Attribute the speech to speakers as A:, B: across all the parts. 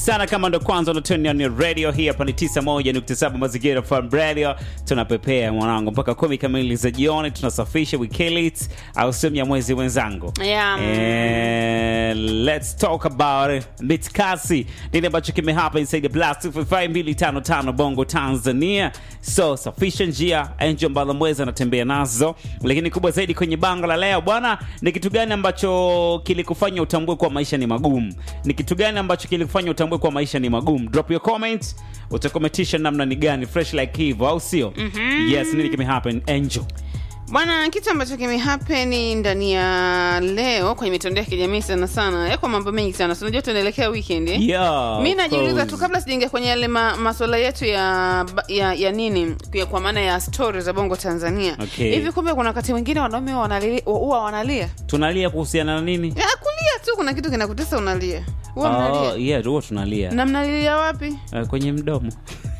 A: sana kama ndo kwanza unatuni ni radio hii hapa ni 91.7 mazingira farm radio tunapepea mwanangu mpaka kumi kamili za jioni tunasafisha weekend au sehemu ya mwezi mwenzangu
B: Yeah.
A: Eh, let's talk about mitkasi nini ambacho kimehapa inside the blast 255 bongo tanzania so safisha njia angel mbalamwezi anatembea nazo lakini kubwa zaidi kwenye bango la leo bwana ni kitu gani ambacho kilikufanya utambue kuwa maisha ni magumu ni kitu gani ambacho kilikufanya utambue kuwa maisha ni magumu drop your comment utakometisha namna ni gani fresh like hivyo au sio mm-hmm. yes nini kimehappen angel
B: bwana kitu ambacho kimehapeni ndani ya leo kwenye mitandao ya kijamii sana sana yako mambo mengi sana sinajua tunaelekea weekend eh?
A: yeah,
B: mi
A: of
B: najiuliza tu
A: course.
B: kabla sijaingia kwenye yale ma, maswala yetu ya, ya ya nini ya, kwa maana ya stori za bongo tanzania
A: Okay.
B: hivi kumbe kuna wakati mwingine wanaume wanali- huwa wanalia
A: tunalia kuhusiana na nini
B: ya, kulia tu kuna kitu kinakutesa unalia huwa
A: Oh,
B: mnalia
A: yeah, huwa tunalia
B: na mnalilia wapi
A: uh, kwenye mdomo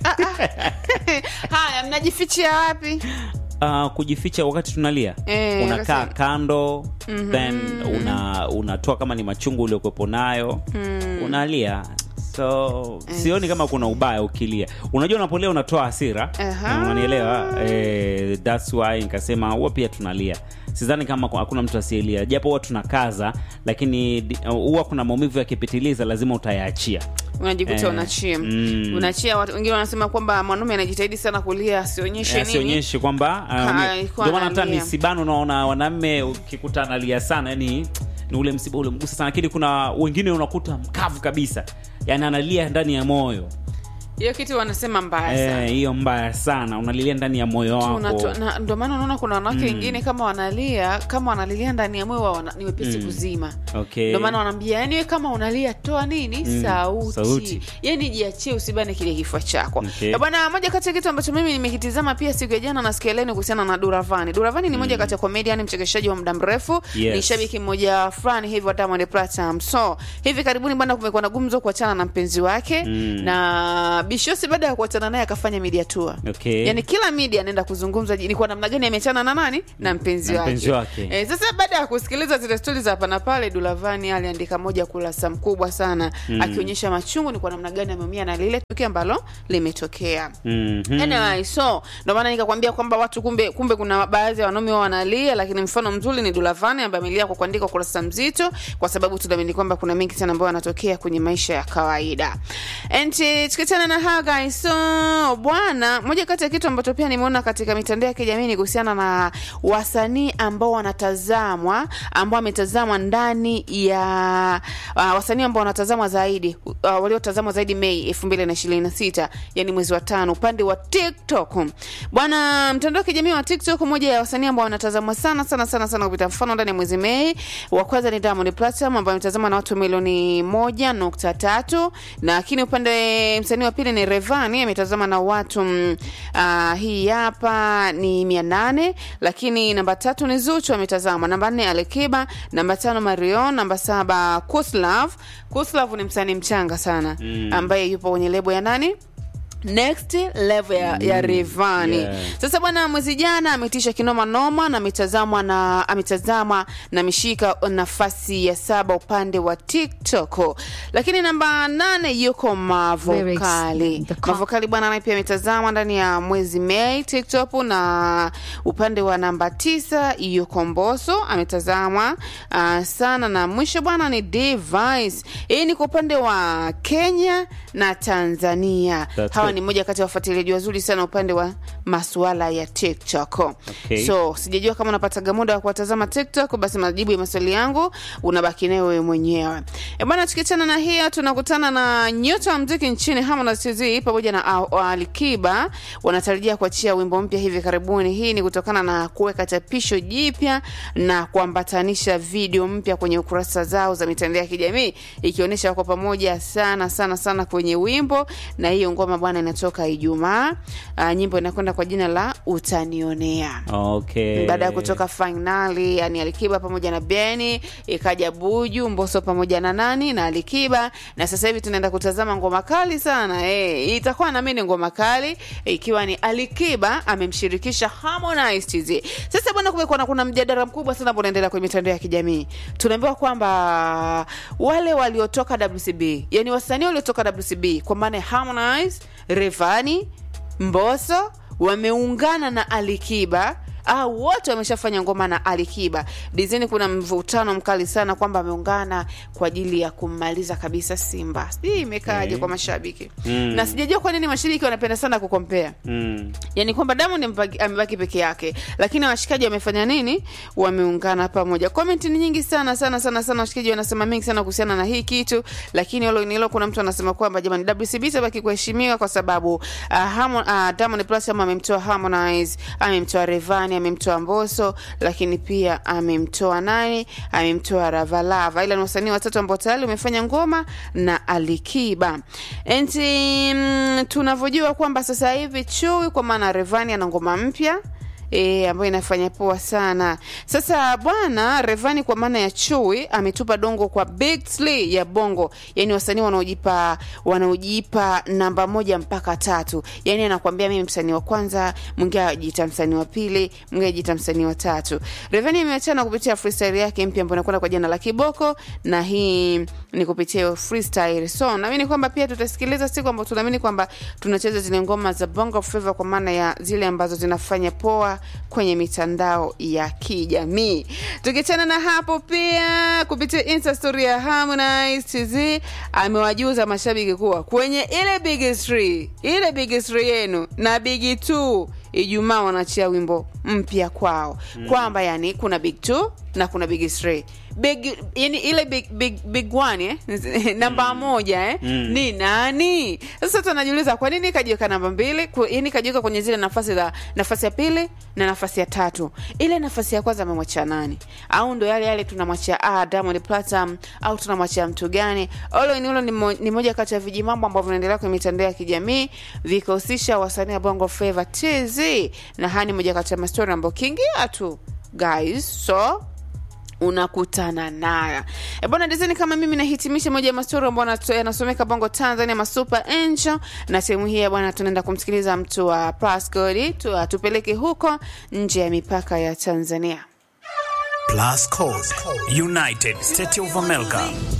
B: haya mnajifichia wapi
A: uh, kujificha wakati tunalia
B: Eh,
A: unakaa
B: wakati-
A: kando mm-hmm. then una unatoa kama ni machungu uliokuwepo nayo mm. unalia so sioni kama kuna ubaya ukilia unajua unapolia unatoa hasira
B: Aha.
A: unanielewa eh, thats why nikasema huwa pia tunalia sidhani kama ku- hakuna mtu asielia japo huwa tunakaza lakini di- huwa kuna maumivu yakipitiliza lazima utayaachia
B: unajikuta
A: Eh,
B: unachia
A: mm.
B: unachia watu wengine wanasema kwamba mwanaume anajitahidi sana kulia asionyeshe nini
A: asionyeshe kwamba
B: Ka- alikuwa
A: ndio maana hata
B: analia.
A: misibano unaona wanaume ukikuta analia sana yani ni ule msiba ule mgusa sana lakini kuna wengine unakuta mkavu kabisa yani analia ndani ya moyo
B: hiyo kitu wanasema mbaya sana
A: Eh, hiyo mbaya sana unalilia ndani ya moyo wako
B: Unato- na- ndio maana unaona kuna wanawake wengine kama wanalia kama wanalilia ndani ya moyo wao wana- ni wepesi kuzima
A: okay.
B: ndio maana wanaambia yani we kama unalia toa nini sauti,
A: sauti.
B: yani jiachie usibane kile kifua chako
A: Okay.
B: Eh, bwana moja kati ya kitu ambacho mimi nimekitizama pia siku ya jana na siku ya leo ni kuhusiana na duravani duravani ni moja kati ya comedian mchekeshaji wa muda mrefu
A: Yes.
B: ni shabiki mmoja fulani hivi wa Diamond Platnumz so hivi karibuni bwana kumekuwa na gumzo kuachana na mpenzi wake
A: Mm.
B: na bishosi baada ya kuachana naye akafanya media tour
A: Okay.
B: yani kila media anaenda kuzungumza ni kwa namna gani ameachana na nani na mpenzi
A: Na
B: wake,
A: mpenzi wake.
B: Eh, sasa baada ya kusikiliza zile stori za hapa na pale dulavani aliandika moja kurasa mkubwa sana akionyesha machungu ni kwa namna gani ameumia na lile tukio ambalo limetokea
A: Mhm.
B: Anyway, so ndo maana nikakwambia kwamba watu kumbe kumbe kuna baadhi ya wanaume wao wanalia lakini mfano mzuri ni dulavani ambaye amelia kwa kuandika ukurasa mzito kwa sababu tunaamini kwamba kuna mengi sana ambayo yanatokea kwenye maisha ya kawaida and eh, tukiachana na hayo guys so bwana moja kati ya kitu ambacho pia nimeona katika mitandao ya kijamii ni kuhusiana na wasanii ambao wanatazamwa ambao wametazamwa ndani ya uh, wasanii ambao wanatazamwa zaidi uh, waliotazamwa zaidi mei elfu mbili na ishirini na sita yani mwezi wa tano upande wa tiktok bwana mtandao wa kijamii wa tiktok moja ya wasanii ambao wanatazamwa sana sana sana sana kupita mfano ndani ya mwezi mei wa kwanza ni diamond platinum ambaye ametazama na watu milioni moja nukta tatu lakini upande msanii wa pili ni revani ametazama na watu mm, uh, hii hapa ni mia nane lakini namba tatu ni zuchu ametazama namba nne alikiba namba tano marion namba saba kuslav kuslav ni msanii mchanga sana mm. ambaye yupo kwenye lebo ya nani next level ya, ya revani
A: yeah.
B: sasa bwana mwezi jana ametisha kinoma noma na ametazamwa na ametazama na ameshika nafasi ya saba upande wa tiktok lakini namba nane yuko mavokali
C: Lyrics, the co-
B: mavokali bwana naye pia ametazama ndani ya mwezi mei tiktok na upande wa namba tisa yuko mboso ametazamwa uh, sana na mwisho bwana ni device hii ni kwa upande wa kenya na tanzania
A: That's
B: hawa
A: it.
B: ni moja kati ya wafuatiliaji wazuri sana upande wa masuala ya tiktok
A: Okay.
B: so sijajua kama unapataga muda wa kuwatazama tiktok basi majibu ya maswali yangu unabaki nayo wewe mwenyewe e bwana tukiachana na hiyo tunakutana na nyota wa mziki nchini Harmonize TZ pamoja na Al- alikiba wanatarajia kuachia wimbo mpya hivi karibuni hii ni kutokana na kuweka chapisho jipya na kuambatanisha video mpya kwenye ukurasa zao za mitandao ya kijamii ikionyesha wako pamoja sana sana sana kwenye wimbo na hiyo ngoma bwana inatoka ijumaa uh, nyimbo inakwenda kwa kwa jina la utanionea
A: okay.
B: baada ya kutoka fainali yani alikiba pamoja na beni ikaja buju mboso pamoja na nani na alikiba na sasa hivi tunaenda kutazama ngoma kali sana e, itakuwa nami ni ngoma kali ikiwa ni alikiba amemshirikisha harmonize tz sasa bwana kumekuwa na kuna mjadala mkubwa sana ambao unaendelea kwenye mitandao ya kijamii tunaambiwa kwamba wale waliotoka wcb yani wasanii waliotoka wcb kwa maana ya harmonize revani mboso wameungana na alikiba au wote wameshafanya ngoma na alikiba dizini kuna mvutano mkali sana kwamba ameungana kwa ajili ya kummaliza kabisa simba sijui imekaaje
A: Okay.
B: kwa mashabiki
A: Mm.
B: na sijajua kwa nini mashabiki wanapenda sana kukompea
A: mm.
B: yani kwamba Diamond amebaki- amebaki peke yake lakini washikaji wamefanya nini wameungana pamoja comment ni nyingi sana sana sana sana washikaji wanasema mengi sana kuhusiana na hii kitu lakini hilo nilo kuna mtu anasema kwamba jamani WCB itabaki kuheshimiwa kwa sababu uh, Harmon, uh, Diamond Platinum amemtoa Harmonize amemtoa Revani amemtoa Mbosso lakini pia amemtoa nani amemtoa Ravalava ila ni wasanii watatu ambao tayari wamefanya ngoma na Alikiba enti mm, tunavyojua kwamba sasa hivi Chui kwa maana Revani ana ngoma mpya E, ambayo inafanya poa sana sasa bwana revani kwa maana ya chui ametupa dongo kwa big Slee ya bongo yani wasanii wanaojipa wanaojipa namba moja mpaka tatu yani anakwambia mimi msanii wa kwanza mwingine ajiita msanii wa pili mwingine ajiita msanii wa tatu revani ameachana kupitia freestyle yake mpya ambayo inakwenda kwa jina la kiboko na hii ni kupitia hiyo freestyle so naamini kwamba pia tutasikiliza siku ambao tunaamini kwamba tunacheza zile ngoma za bongo flava kwa maana ya zile ambazo zinafanya poa kwenye mitandao ya kijamii tukichana na hapo pia kupitia insta story ya harmonize tz amewajuza mashabiki kuwa kwenye ile big three ile big three yenu na big two ijumaa wanachia wimbo mpya kwao mm. kwamba yani kuna big two na kuna big three big yani ile big big big one eh? namba moja eh?
A: Mm.
B: ni nani sasa tunajiuliza kwa nini kajiweka namba mbili Ku- yani kajiweka kwenye zile nafasi za nafasi ya pili na nafasi ya tatu ile nafasi ya kwanza amemwachia nani au ndo yale yale tunamwachia ah, Diamond Platinum au tunamwachia mtu gani olo ni hilo ni, mo, ni moja kati ya vijimambo ambavyo vinaendelea kwenye mitandao ya kijamii vikihusisha wasanii wa bongo flava tz na haya ni moja kati ya mastori ambayo kiingia tu guys so unakutana nayo E bwana dizeni kama mimi nahitimisha moja ya mastori ambao yanato- yanasomeka bongo tanzania masuper angel na sehemu hii ya bwana tunaenda kumsikiliza mtu wa pascod tu, tupeleke huko nje ya mipaka ya tanzania
C: Plus Code, United States of America,